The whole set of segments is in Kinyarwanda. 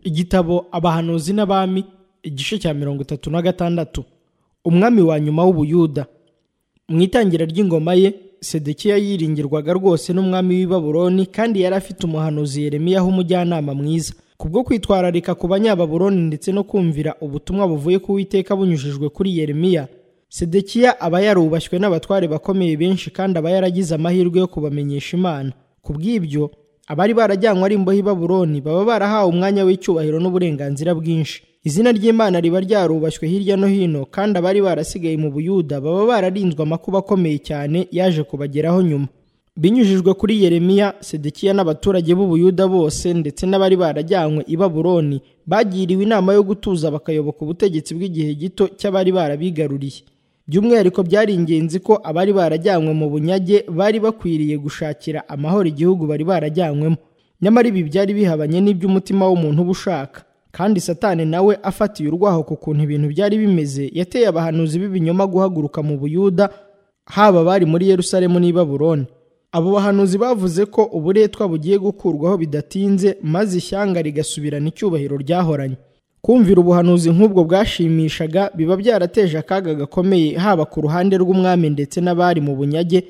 igitabo abahanuzi n'abami igice cya mirongo itatu na gatandatu umwami wa nyuma w'ubuyuda mu itangira ry'ingoma ye sedekiya yiringirwaga rwose n'umwami w'i baburoni kandi yari afite umuhanuzi yeremiyaho umujyanama mwiza kubwo kwitwararika ku banyababuroni ndetse no kumvira ubutumwa buvuye ku witeka bunyujijwe kuri yeremiya sedekiya aba yarubashywe n'abatware bakomeye benshi kandi aba yaragize amahirwe yo kubamenyesha imana ku bw'ibyo abari barajyanywe ari imbohe i baburoni baba barahawe umwanya w'icyubahiro n'uburenganzira bwinshi izina ry'imana riba ryarubashywe hirya no hino kandi abari barasigaye mu buyuda baba bararinzwe amakuba akomeye cyane yaje kubageraho nyuma binyujijwe kuri yeremiya sedekiya n'abaturage b'ubuyuda bose ndetse n'abari barajyanywe i baburoni bagiriwe inama yo gutuza bakayoboka ubutegetsi bw'igihe gito cy'abari barabigaruriye by'umwihariko byari ingenzi ko abari barajyanywe mu bunyage bari bakwiriye gushakira amahoro igihugu bari barajyanywemo nyamara ibi byari bihabanye n'iby'umutima w'umuntu uba ushaka kandi satani nawe afatiye urwaho ku kuntu ibintu byari bimeze yateye abahanuzi b'ibinyoma guhaguruka mu buyuda haba abari muri yerusalemu n'i baburoni abo bahanuzi bavuze ko uburetwa bugiye gukurwaho bidatinze maze ishyanga rigasubirana icyubahiro ryahoranye kumvira ubuhanuzi nk'ubwo bwashimishaga biba byarateje akaga gakomeye haba ku ruhande rw'umwami ndetse n'abari mu bunyage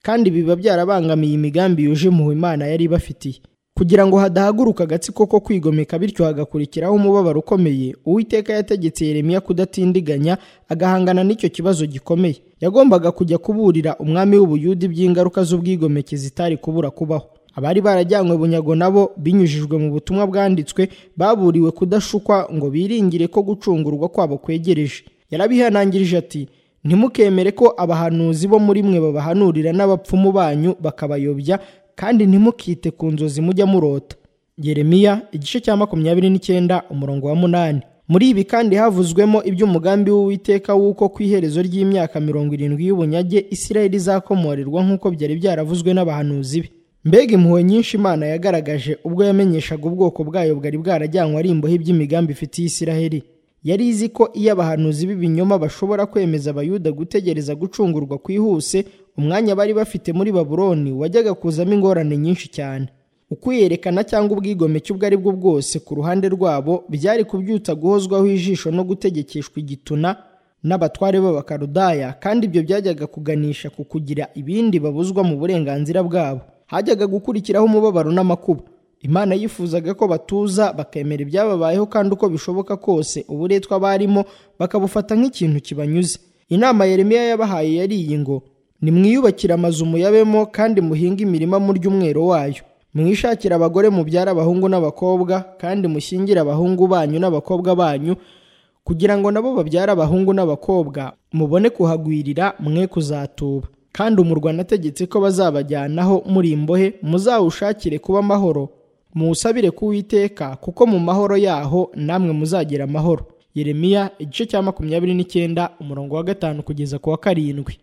kandi biba byarabangamiye imigambi yuje impuhwe imana yari ibafitiye kugira ngo hadahaguruka agatsiko ko kwigomeka bityo hagakurikiraho umubabaro ukomeye uwiteka yategetse yeremiya kudatindiganya agahangana n'icyo kibazo gikomeye yagombaga kujya kuburira umwami w'ubuyuda iby'ingaruka z'ubwigomeke zitari kubura kubaho abari barajyanywe bunyago nabo binyujijwe mu butumwa bwanditswe baburiwe kudashukwa ngo biringire ko gucungurwa kwabo kwegereje yarabihanangirije ati ntimukemere ko abahanuzi bo muri mwe babahanurira n'abapfumu banyu bakabayobya kandi ntimukite ku nzozi mujya murota yeremiya igice cya makumyabiri n'icyenda umurongo wa munani muri ibi kandi havuzwemo iby'umugambi w'uwiteka w'uko ku iherezo ry'imyaka mirongo irindwi y'ubunyage isirayeli izakomorerwa nk'uko byari byaravuzwe n'abahanuzi be mbega impuhwe nyinshi imana yagaragaje ubwo yamenyeshaga ubwoko bwayo bwari bwarajyanywe ari imbohe by'imigambi ifitiye isiraheli yari izi ko iyo abahanuzi b'ibinyoma bashobora kwemeza abayuda gutegereza gucungurwa kwihuse umwanya bari bafite muri baburoni wajyaga kuzamo ingorane nyinshi cyane ukwiyerekana cyangwa ubwigomeke ubwo ari bwo bwose ku ruhande rwabo byari kubyutsa guhozwaho ijisho no gutegekeshwa igituna n'abatware b'abakarudaya kandi ibyo byajyaga kuganisha ku kugira ibindi babuzwa mu burenganzira bwabo hajyaga gukurikiraho umubabaro n'amakuba imana yifuzaga ko batuza bakemera ibyababayeho kandi uko bishoboka kose uburetwa barimo bakabufata nk'ikintu kibanyuze inama yeremiya yabahaye yari iyi ngo nimwiyubakire amazu muyabemo kandi muhinge imirima murya umwero wayo mwishakire abagore mubyara abahungu n'abakobwa kandi mushyingire abahungu banyu n'abakobwa banyu kugira ngo nabo babyare abahungu n'abakobwa mubone kuhagwirira mwe kuzatuba kandi umurwa nategetse ko bazabajyanaho muri imbohe muzawushakire kuba amahoro muwusabire kuwiteka kuko mu mahoro yaho namwe muzagira amahoro yeremiya igice cya makumyabiri n'icyenda umurongo wa gatanu kugeza ku wa karindwi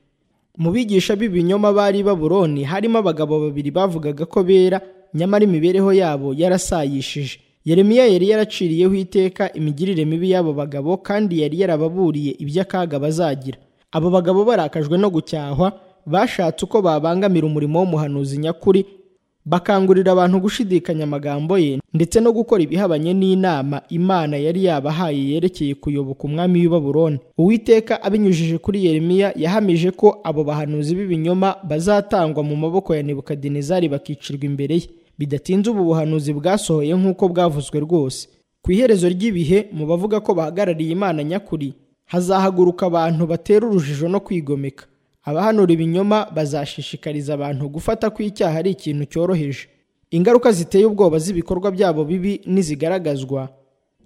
mu bigisha b'ibinyoma bari baburoni harimo abagabo babiri bavugaga ko bera nyamara imibereho yabo yarasayishije yeremiya yari yaraciriyeho iteka imigirire mibi y'abo bagabo kandi yari yarababuriye iby'akaga bazagira abo bagabo barakajwe no gucyahwa bashatse uko babangamira umurimo w'umuhanuzi nyakuri bakangurira abantu gushidikanya amagambo ye ndetse no gukora ibihabanye n'inama imana yari yabahaye yerekeye kuyoboka umwami w'i baburoni uwiteka abinyujije kuri yeremiya yahamije ko abo bahanuzi b'ibinyoma bazatangwa mu maboko ya nebukadinezari bakicirwa imbere ye bidatinze ubu buhanuzi bwasohoye nk'uko bwavuzwe rwose ku iherezo ry'ibihe mu bavuga ko bahagarariye imana nyakuri hazahaguruka abantu batera urujijo no kwigomeka abahanura ibinyoma bazashishikariza abantu gufata ko icyaha ari ikintu cyoroheje ingaruka ziteye ubwoba z'ibikorwa byabo bibi n'izigaragazwa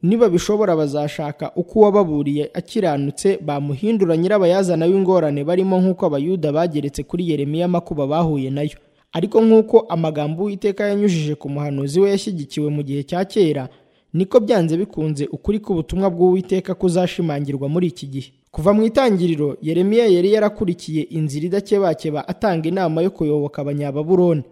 niba bishobora bazashaka uko uwababuriye akiranutse bamuhindura nyirabayazana w'ingorane barimo nk'uko abayuda bageretse kuri yeremiya amakuba bahuye nayo ariko nk'uko amagambo uwiteka yanyujije ku muhanuzi we yashyigikiwe mu gihe cya kera niko byanze bikunze ukuri k'ubutumwa bw'uwiteka kuzashimangirwa muri iki gihe kuva mu itangiriro yeremiya yari yarakurikiye inzira idakebakeba atanga inama yo kuyoboka abanyababuroni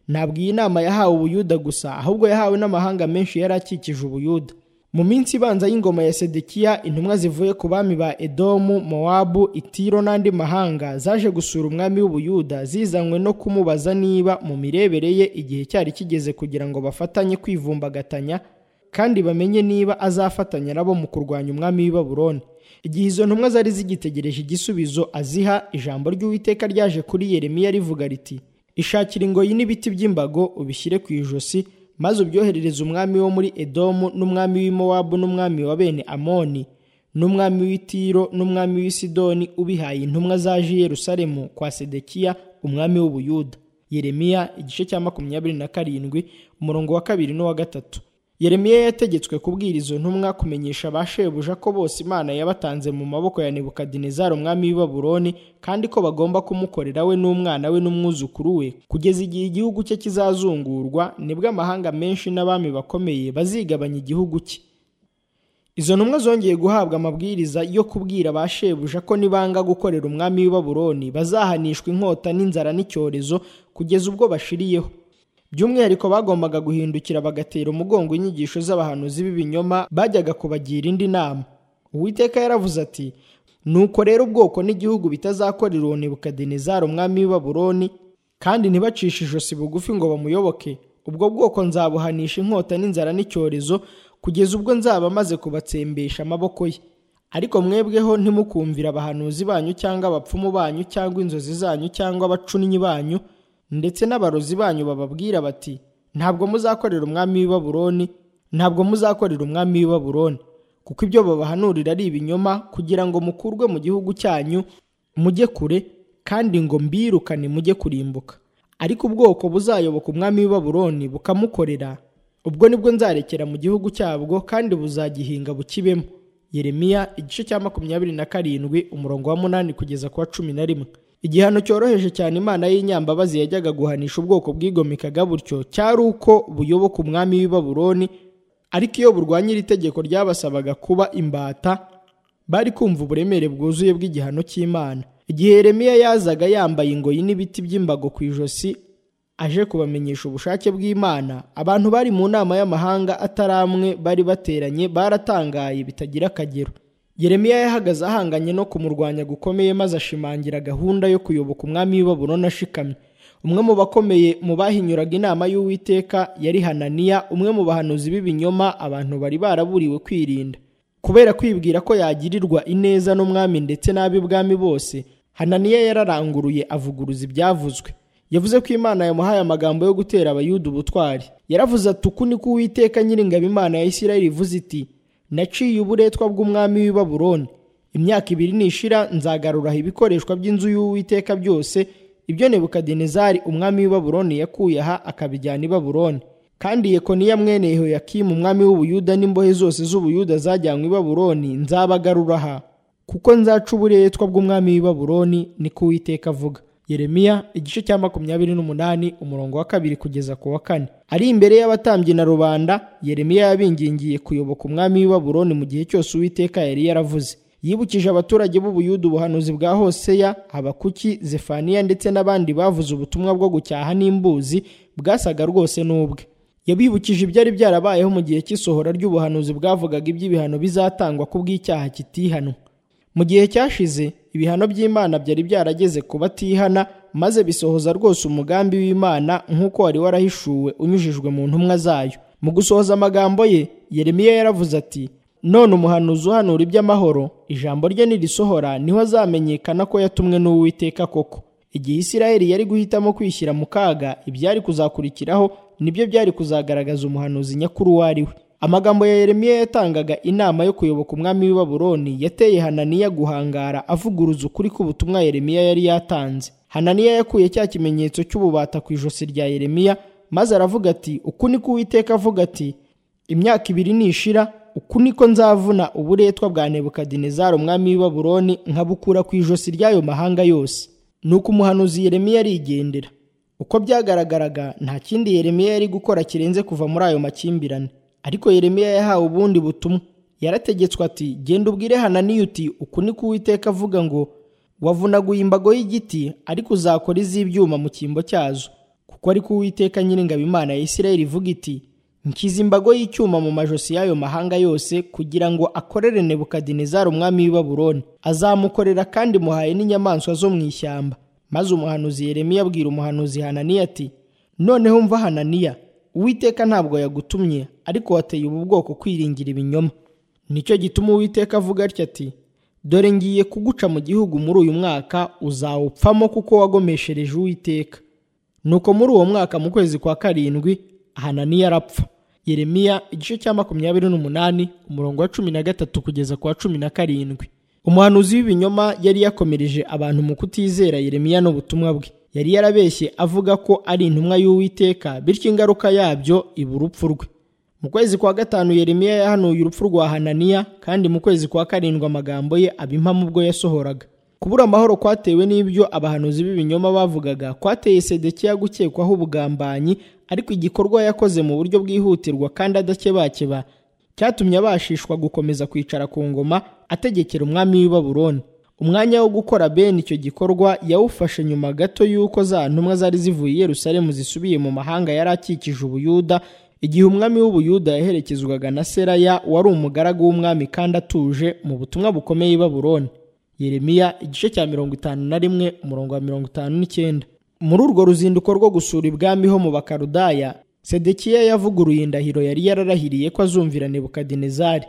ntabwo iyi nama yahawe ubuyuda gusa ahubwo yahawe n'amahanga menshi yari akikije ubuyuda mu minsi ibanza y'ingoma ya sedekiya intumwa zivuye ku bami ba edomu mowabu itiro n'andi mahanga zaje gusura umwami w'ubuyuda zizanywe no kumubaza niba mu mirebere ye igihe cyari kigeze kugira ngo bafatanye kwivumbagatanya kandi bamenye niba azafatanya nabo mu kurwanya umwami w'i Babuloni igihe izo ntumwa zari zigitegereje igisubizo aziha ijambo ry'uwiteka ryaje kuri yeremiya rivuga riti ishakira ingoyi n'ibiti by'imbago ubishyire ku ijosi maze ubyoherereze umwami wo muri edomu n'umwami w'i mowabu n'umwami wa bene amoni n'umwami w'i tiro n'umwami w'i sidoni ubihaye intumwa zaje i yerusalemu kwa sedekiya umwami w'ubuyuda yeremiya igice cya makumyabiri na karindwi umurongo wa kabiri n'uwa gatatu yeremiya yategetswe kubwira izo ntumwa kumenyesha ba shebuja ko bose imana yabatanze mu maboko ya nebukadinezari umwami w'i babuloni kandi ko bagomba kumukorera we n'umwana we n'umwuzukuru we kugeza igihe igihugu cye kizazungurwa nibwo amahanga menshi n'abami bakomeye bazigabanya igihugu cye izo ntumwa zongeye guhabwa amabwiriza yo kubwira ba shebuja ko nibanga gukorera umwami w'i babuloni bazahanishwa inkota n'inzara n'icyorezo kugeza ubwo bashiriyeho by'umwihariko bagombaga guhindukira bagatera umugongo inyigisho z'abahanuzi b'ibinyoma bajyaga kubagira indi nama uwiteka yaravuze ati nuko rero ubwoko n'igihugu bitazakorera uwo nebukadinezari umwami w'i babuloni kandi ntibacishe ijosi bugufi ngo bamuyoboke ubwo bwoko nzabuhanisha inkota n'inzara n'icyorezo kugeza ubwo nzaba maze kubatsembesha amaboko ye ariko mwebweho ntimukumvira abahanuzi banyu cyangwa abapfumu banyu cyangwa inzozi zanyu cyangwa abacunnyi banyu ndetse n'abarozi banyu bababwira bati ntabwo muzakorera umwami w'i Babuloni ntabwo muzakorera umwami w'i Babuloni kuko ibyo babahanurira ari ibinyoma kugira ngo mukurwe mu gihugu cyanyu mujye kure kandi ngo mbirukane mujye kurimbuka ariko ubwoko buzayoboka umwami w'i Babuloni bukamukorera ubwo nibwo nzarekera mu gihugu cyabwo kandi buzagihinga bukibemo Yeremiya igice cya makumyabiri na karindwi umurongo wa munani kugeza ku wa cumi na rimwe igihano cyoroheje cyane imana y'inyambabazi yajyaga guhanisha ubwoko bwigomekaga butyo cyari uko buyoboka umwami w'i Babuloni ariko iyo burwanya iri tegeko ryabasabaga kuba imbata bari kumva uburemere bwuzuye bw'igihano cy'imana igihe Yeremiya yazaga yambaye ingoyi n'ibiti by'imbago ku ijosi aje kubamenyesha ubushake bw'imana abantu bari mu nama y'amahanga atari amwe bari bateranye baratangaye bitagira akagero Yeremiya yahagaze ahanganye no kumurwanya gukomeye maze ashimangira gahunda yo kuyoboka umwami w'i Babuloni ashikamye umwe mu bakomeye mu bahinyuraga inama y'uwiteka yari hananiya umwe mu bahanuzi b'ibinyoma abantu bari baraburiwe kwirinda kubera kwibwira ko yagirirwa ineza n'umwami ndetse n'ab'ibwami bose hananiya yararanguruye avuguruza ibyavuzwe yavuze ko imana yamuhaye amagambo yo gutera abayuda ubutwari yaravuze ati uku ni ko uwiteka nyiringabo imana ya isirayeli ivuze iti naciye uburetwa bw'umwami w'i Babuloni imyaka ibiri nishira nzagaruraho ibikoreshwa by'inzu y'uwiteka byose ibyo nebukadinezari umwami w'i Babuloni yakuye aha akabijyana i Babuloni kandi yekoniya mwene yehoyakimu umwami w'ubuyuda n'imbohe zose z'ubuyuda zajyanywe i Babuloni nzabagarura aha kuko nzaca uburetwa bw'umwami w'i Babuloni niko uwiteka avuga Yeremiya igice cya makumyabiri n'umunani umurongo wa kabiri kugeza ku wa kane ari imbere y'abatambyi na rubanda Yeremiya yabingingiye kuyoboka umwami w'i Babuloni mu gihe cyose uwiteka yari yaravuze yibukije abaturage b'ubuyuda ubuhanuzi bwa Hoseya Habakuki Zefaniya ndetse n'abandi bavuze ubutumwa bwo gucyaha n'imbuzi bwasaga rwose n'ubwe yabibukije ibyari byarabayeho mu gihe cy'isohora ry'ubuhanuzi bwavugaga iby'ibihano bizatangwa ku bw'icyaha kitihanwa mu gihe cyashize ibihano by'imana byari byarageze ku batihana maze bisohoza rwose umugambi w'imana nk'uko wari warahishuwe unyujijwe mu ntumwa zayo mu gusohoza amagambo ye yeremiya yaravuze ati none umuhanuzi uhanura iby'amahoro ijambo rye nirisohora niho azamenyekana ko yatumwe n'uwiteka koko igihe isirayeli yari guhitamo kwishyira mu kaga ibyari kuzakurikiraho nibyo byari kuzagaragaza umuhanuzi nyakuri uwo ari we amagambo ya Yeremiya yatangaga inama yo kuyoboka umwami w'i Babuloni yateye Hananiya guhangara avuguruza ukuri k'ubutumwa Yeremiya yari yatanze Hananiya yakuye cya kimenyetso cy'ububata ku ijosi rya Yeremiya maze aravuga ati uku niko Uwiteka avuga ati imyaka ibiri nishira uku niko nzavuna uburetwa bwa Nebukadinezari umwami w'i Babuloni nkabukura ku ijosi ry'ayo mahanga yose nuko umuhanuzi Yeremiya arigendera uko byagaragaraga nta kindi Yeremiya yari gukora kirenze kuva muri ayo makimbirane ariko Yeremiya yahawe ubundi butumwa yarategetswe ati genda ubwire Hananiya uti uku ni ko Uwiteka avuga ngo wavunaguye imbago y'igiti ariko uzakora iz'ibyuma mu cyimbo cyazo kuko ariko Uwiteka nyiringabo Imana ya Isirayeli ivuga iti nkiza imbago y'icyuma mu majosi y'ayo mahanga yose kugira ngo akorere Nebukadinezari umwami w'i Babuloni azamukorera kandi muhaye n'inyamaswa zo mu ishyamba maze umuhanuzi Yeremiya abwira umuhanuzi Hananiya ati noneho mva Hananiya Uwiteka ntabwo yagutumye ariko wateye ubu bwoko kwiringira ibinyoma nicyo gituma uwiteka avuga atya ati dore ngiye kuguca mu gihugu muri uyu mwaka uzawupfamo kuko wagomeshereje uwiteka nuko muri uwo mwaka mu kwezi kwa karindwi hananiya arapfa yeremiya igice cya makumyabiri n'umunani umurongo wa cumi na gatatu kugeza ku wa cumi na karindwi umuhanuzi w'ibinyoma yari yakomereje abantu mu kutizera yeremiya n'ubutumwa bwe yari yarabeshye avuga ko ari intumwa y'uwiteka bityo ingaruka yabyo iba urupfu rwe mu kwezi kwa gatanu yeremiya yahanuye urupfu rwa hananiya kandi mu kwezi kwa karindwi amagambo ye abimpamo ubwo yasohoraga kubura amahoro kwatewe n'ibyo abahanuzi b'ibinyoma bavugaga kwateye sedekiya gukekwaho ubugambanyi ariko igikorwa yakoze mu buryo bwihutirwa kandi adakebakeba cyatumye abashishwa gukomeza kwicara ku ngoma ategekera umwami w'i Babuloni umwanya wo gukora bene icyo gikorwa yawufashe nyuma gato y'uko za ntumwa zari zivuye i Yerusalemu zisubiye mu mahanga yari akikije ubuyuda igihe umwami w'ubuyuda yaherekezwaga na seraya wari umugaragu w'umwami kandi atuje mu butumwa bukomeye i Babuloni yeremiya igice cya mirongo itanu na rimwe umurongo wa mirongo itanu n'icyenda muri urwo ruzinduko rwo gusura ibwami ho mu bakarudaya sedekiya yavuguruye indahiro yari yararahiriye ko azumvira nebukadinezari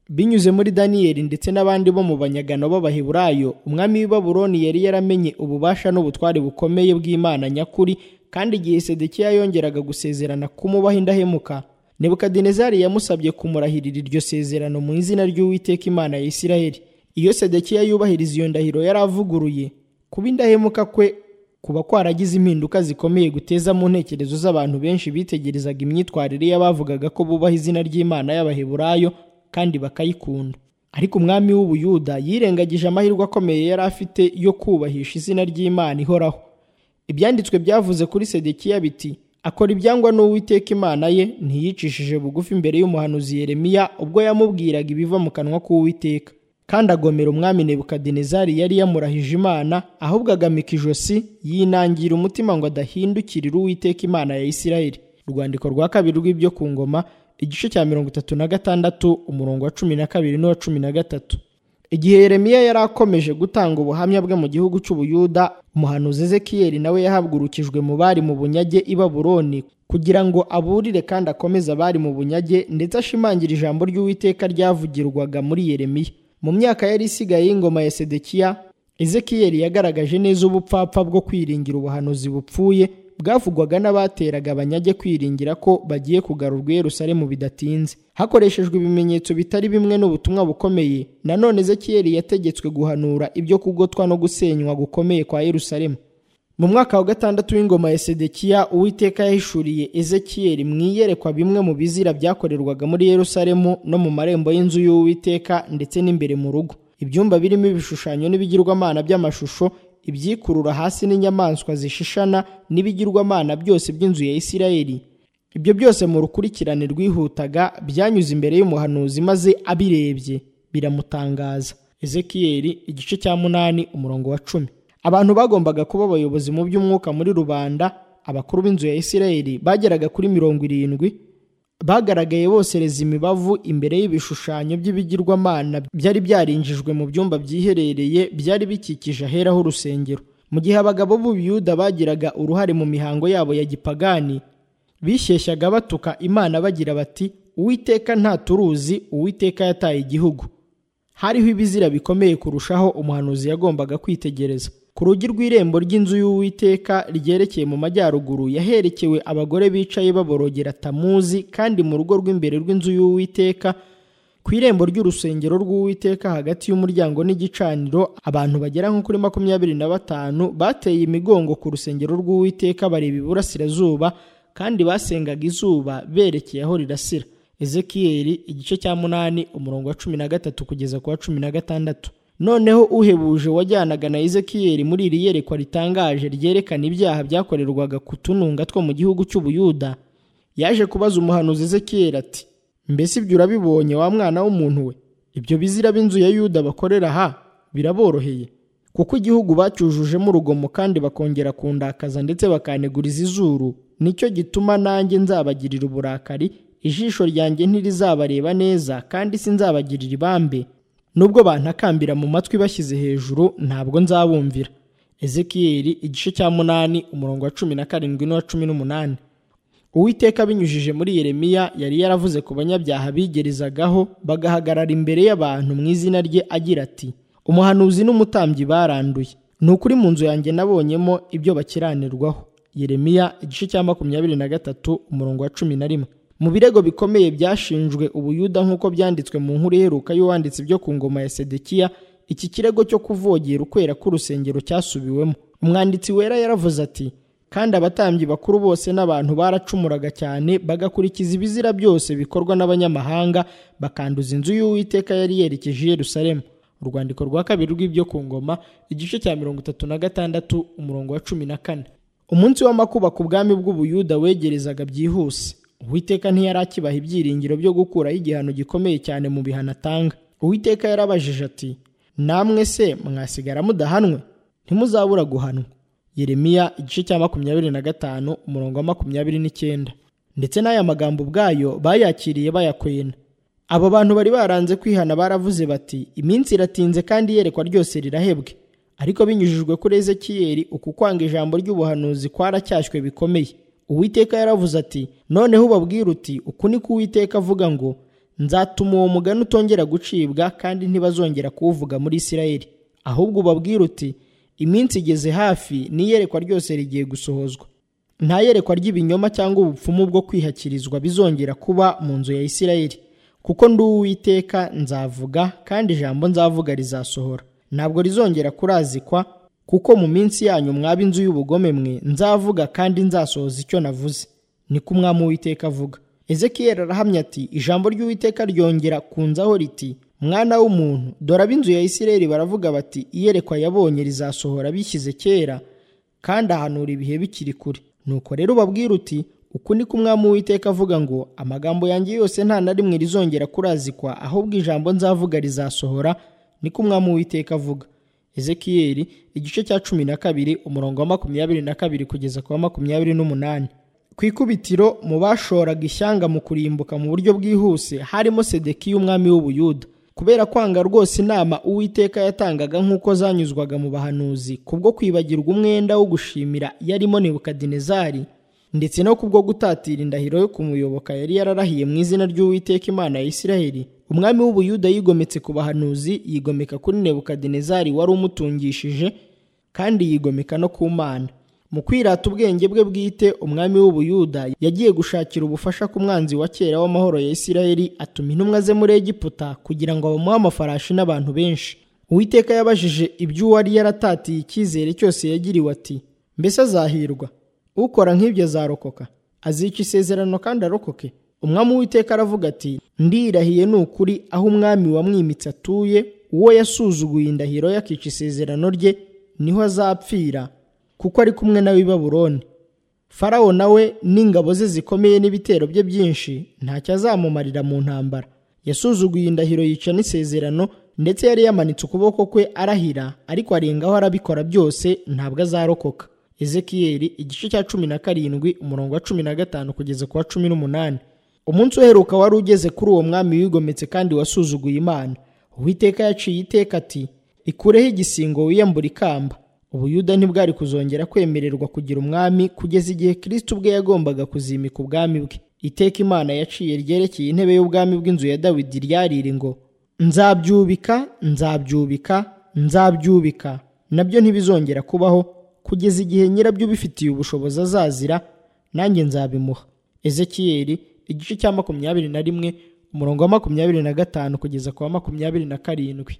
binyuze muri daniyeli ndetse n'abandi bo mu banyagano b'abaheburayo umwami w'i babuloni yari yaramenye ububasha n'ubutware bukomeye bw'imana nyakuri kandi igihe sedekiya yongeraga gusezerana kumubaho indahemuka nebukadinezari yamusabye kumurahirira iryo sezerano mu izina ry'uwiteka imana ya isiraheli iyo sedekiya yubahiriza iyo ndahiro yari avuguruye kuba indahemuka kwe kuba kwaragize impinduka zikomeye guteza mu ntekerezo z'abantu benshi bitegerezaga imyitwarire y'abavugaga ko bubaha izina ry'imana y'abaheburayo kandi bakayikunda ariko umwami w'ubuyuda yirengagije amahirwe akomeye yari afite yo kubahisha izina ry'imana ihoraho ibyanditswe byavuze kuri sedekiya biti akora ibyangwa n'uwiteka imana ye ntiyicishije bugufi imbere y'umuhanuzi yeremiya ubwo yamubwiraga ibiva mu kanwa k'uwiteka kandi agomera umwami nebukadinezari yari yamurahije imana ahubwo agamika ijosi yinangira umutima ngo adahindukirira uwiteka imana ya isirayeli urwandiko rwa kabiri rw'ibyo ku ngoma igice cya mirongo itatu na gatandatu umurongo wa cumi na kabiri n'uwa cumi na gatatu igihe yeremiya yari akomeje gutanga ubuhamya bwe mu gihugu cy'ubuyuda umuhanuzi ezekiyeli nawe yahabwurukijwe mu bari mu bunyage i baburoni kugira ngo aburire kandi akomeze abari mu bunyage ndetse ashimangire ijambo ry'uwiteka ryavugirwaga muri yeremiya mu myaka yari isigaye y'ingoma ya sedekiya ezekiyeli yagaragaje neza ubupfapfa bwo kwiringira ubuhanuzi bupfuye bwavugwaga n'abateraga abanyage kwiringira ko bagiye kugarurwa i Yerusalemu bidatinze hakoreshejwe ibimenyetso bitari bimwe n'ubutumwa bukomeye nanone ezekiyeli yategetswe guhanura ibyo kugotwa no gusenywa gukomeye kwa Yerusalemu mu mwaka wa gatandatu w'ingoma ya sedekiya uwiteka yahishuriye ezekiyeli mu iyerekwa bimwe mu bizira byakorerwaga muri yerusalemu no mu marembo y'inzu y'uwiteka ndetse n'imbere mu rugo ibyumba birimo ibishushanyo n'ibigirwamana by'amashusho ibyikurura hasi n'inyamaswa zishishana n'ibigirwamana byose by'inzu ya isirayeli ibyo byose mu rukurikirane rwihutaga byanyuze imbere y'umuhanuzi maze abirebye biramutangaza ezekiyeli igice cya munani umurongo wa cumi abantu bagombaga kuba abayobozi mu by'umwuka muri rubanda abakuru b'inzu ya isirayeli bageraga kuri mirongo irindwi bagaragaye bosereza imibavu imbere y'ibishushanyo by'ibigirwamana byari byarinjijwe mu byumba byiherereye byari bikikije aheraho urusengero mu gihe abagabo b'ubuyuda bagiraga uruhare mu mihango yabo ya gipagani bishyeshyaga batuka imana bagira bati uwiteka nta turuzi uwiteka yataye igihugu hariho ibizira bikomeye kurushaho umuhanuzi yagombaga kwitegereza ku rugi rw'irembo ry'inzu y'uwiteka ryerekeye mu majyaruguru yaherekewe abagore bicaye baborogera tamuzi kandi mu rugo rw'imbere rw'inzu y'uwiteka ku irembo ry'urusengero rw'uwiteka hagati y'umuryango n'igicaniro abantu bagera nko kuri makumyabiri na batanu bateye imigongo ku rusengero rw'uwiteka bareba iburasirazuba kandi basengaga izuba berekeye aho rirasira ezekiyeli igice cya munani umurongo wa cumi na gatatu kugeza ku wa cumi na gatandatu noneho uhebuje wajyanaga na ezekiyeli muri iri yerekwa ritangaje ryerekana ibyaha byakorerwaga ku tununga two mu gihugu cy'ubuyuda yaje kubaza umuhanuzi ezekiyeli ati mbese ibyo urabibonye wa mwana w'umuntu we ibyo bizira b'inzu ya yuda bakorera aha biraboroheye kuko igihugu bacyujujemo urugomo kandi bakongera kundakaza ndetse bakaneguriza izuru nicyo gituma nanjye nzabagirira uburakari ijisho ryanjye ntirizabareba neza kandi sinzabagirira ibambe nubwo bantakambira mu matwi bashyize hejuru ntabwo nzabumvira ezekiyeli igice cya munani umurongo wa cumi na karindwi n'uwa cumi n'umunani uwiteka abinyujije muri yeremiya yari yaravuze ku banyabyaha bigerezagaho bagahagarara imbere y'abantu mu izina rye agira ati umuhanuzi n'umutambyi baranduye ni ukuri mu nzu yanjye nabonyemo ibyo bakiranirwaho yeremiya igice cya makumyabiri na gatatu umurongo wa cumi na rimwe mu birego bikomeye byashinjwe ubuyuda nk'uko byanditswe mu nkuru iheruka y'uwanditse ibyo ku ngoma ya sedekiya iki kirego cyo kuvogera ukwera k'urusengero cyasubiwemo umwanditsi wera yaravuze ati kandi abatambyi bakuru bose n'abantu baracumuraga cyane bagakurikiza ibizira byose bikorwa n'abanyamahanga bakanduza inzu y'uwiteka yari yerekeje i Yerusalemu urwandiko rwa kabiri rw'ibyo ku ngoma igice cya mirongo itatu na gatandatu umurongo wa cumi na kane umunsi w'amakuba ku bwami bw'ubuyuda wegerezaga byihuse uwiteka ntiyari akibaha ibyiringiro byo gukuraho igihano gikomeye cyane mu bihano atanga uwiteka yarabajije ati namwe se mwasigara mudahanwe ntimuzabura guhanwa Yeremiya igice cya makumyabiri na gatanu umurongo wa makumyabiri n'icyenda ndetse n'aya magambo ubwayo bayakiriye bayakwena abo bantu bari baranze kwihana baravuze bati iminsi iratinze kandi iyerekwa ryose rirahebwe ariko binyujijwe kuri ezekiyeli uku kwanga ijambo ry'ubuhanuzi kwaracyashywe bikomeye uwiteka yaravuze ati noneho ubabwire uti uku ni ko uwiteka avuga ngo nzatuma uwo mugani utongera gucibwa kandi ntibazongera kuwuvuga muri isirayeli ahubwo ubabwire uti iminsi igeze hafi n'iyerekwa ryose rigiye gusohozwa nta yerekwa ry'ibinyoma cyangwa ubupfumu bwo kwihakirizwa bizongera kuba mu nzu ya isirayeli kuko ndi uwiteka nzavuga kandi ijambo nzavuga rizasohora ntabwo rizongera kurazikwa kuko mu minsi yanyu mwaba inzu y'ubugome mwe nzavuga kandi nzasohoza icyo navuze niko umwami uwiteka avuga ezekiyeli arahamya ati ijambo ry'uwiteka ryongera kunzaho riti mwana w'umuntu dore ab'inzu ya isirayeli baravuga bati iyerekwa yabonye rizasohora bishyize kera kandi ahanura ibihe bikiri kure nuko rero ubabwire uti uku ni ko umwami w'iteka avuga ngo amagambo yanjye yose nta na rimwe rizongera kurazikwa ahubwo ijambo nzavuga rizasohora niko umwami w'iteka avuga ezekiyeli igice cya cumi na kabiri umurongo wa makumyabiri na kabiri kugeza ku wa makumyabiri n'umunani ku ikubitiro mu bashoraga ishyanga mu kurimbuka mu buryo bwihuse harimo sedekiya umwami w'ubuyuda kubera kwanga rwose inama uwiteka yatangaga nk'uko zanyuzwaga mu bahanuzi kubwo kwibagirwa umwenda wo gushimira yarimo nebukadinezari ndetse no kubwo gutatira indahiro yo kumuyoboka yari yararahiye mu izina ry'uwiteka imana ya isiraheli umwami w'ubuyuda yigometse ku bahanuzi yigomeka kuri nebukadinezari wari umutungishije kandi yigomeka no ku mana mu kwirata ubwenge bwe bwite umwami w'ubuyuda yagiye gushakira ubufasha ku mwanzi wa kera w'amahoro ya isirayeli atuma intumwa ze muri egiputa kugira ngo bamuhe amafarashi n'abantu benshi uwiteka yabajije ibyo uwari yaratatiye icyizere cyose yagiriwe ati mbese azahirwa ukora nk'ibyo azarokoka azica isezerano kandi arokoke umwami uwiteka aravuga ati ndirahiye ni ukuri aho umwami wamwimitse atuye uwo yasuzuguye indahiro yakica isezerano rye niho azapfira kuko ari kumwe nawe i baburoni farawo nawe n'ingabo ze zikomeye n'ibitero bye byinshi ntacyo azamumarira mu ntambara yasuzuguye indahiro yica n'isezerano ndetse yari yamanitse ukuboko kwe arahira ariko arengaho arabikora byose ntabwo azarokoka ezekiyeli igice cya cumi na karindwi umurongo wa cumi na gatanu kugeza ku wa cumi n'umunani umunsi uheruka wari ugeze kuri uwo mwami wigometse kandi wasuzuguye imana uwiteka yaciye iteka ati ikureho igisingo wiyambura ikamba ubuyuda ntibwari kuzongera kwemererwa kugira umwami kugeza igihe kirisiti ubwe yagombaga kuzimika ubwami bwe iteka imana yaciye ryerekeye intebe y'ubwami bw'inzu ya dawidi ryariri ngo nzabyubika nzabyubika nzabyubika nabyo ntibizongera kubaho kugeza igihe nyirabyo ubifitiye ubushobozi azazira nanjye nzabimuha ezekiyeli igice cya makumyabiri na rimwe umurongo wa makumyabiri na gatanu kugeza ku wa makumyabiri na karindwi